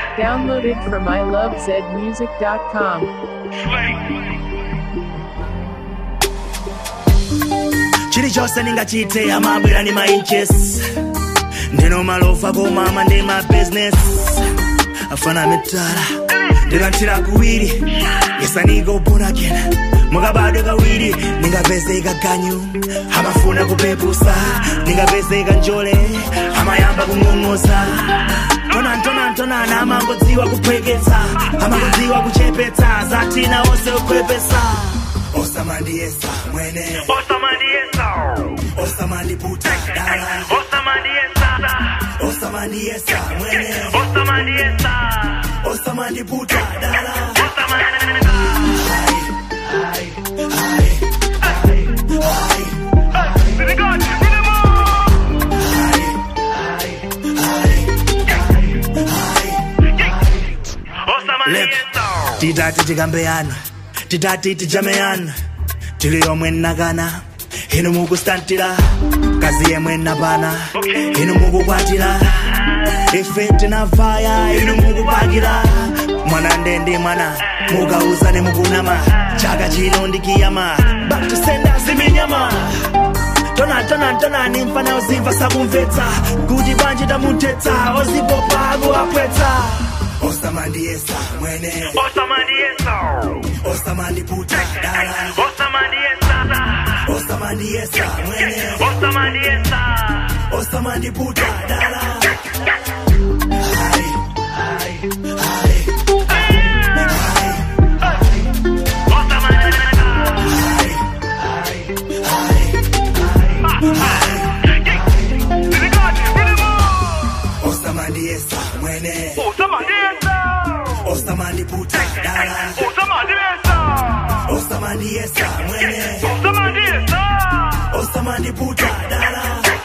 Downloaded from ilovezmusic.com. chilichonse ndingachite amabwera ndi ma inches ndino malofa komama ndi ma business afana mitala ndilanthira kuwiri yesaniko born again mukabadwe kawiri ndingapezeka ganyu amafuna kupepusa ndingapezeka njole amayamba kung'ong'oza tonantonantonana amangodziwa kuphweketsa amangodziwa kuchepetsa zatina onse kukhwepesa osamandiyesa mwene osamandiputa dala osamandiyesa mwene osamandiputa dala Lep, titati tikambeyana titati tijameyana tili yomwe nnakana inu mukustantira kazi yemwe nnapana inu mukukwatira ife tinavaya inu mukupakira mwana ndendi mwana mukauzane mukunama chaka chino ndikiyama bakusenda ziminyama tona tona tona ni mfana uzimva sakumvetsa kuti bwanji tamutetsa ozipopa akuapwetsa osamandiyesa mwene osamandiputa dala osamandiyesa mwene osamandiputa dala osamandiyesa mwene osamandiputa dala osamandiyesa mwene osamandiputa dala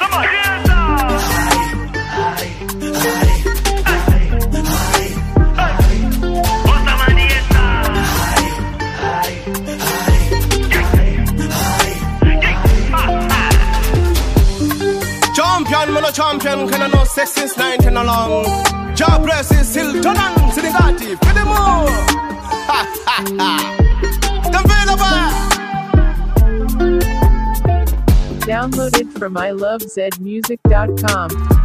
Champion, man a champion, can I know sex since 19 along. Job press is still turn on, Sinigati, for the more. Ha ha ha. The Downloaded from ilovezmusic.com.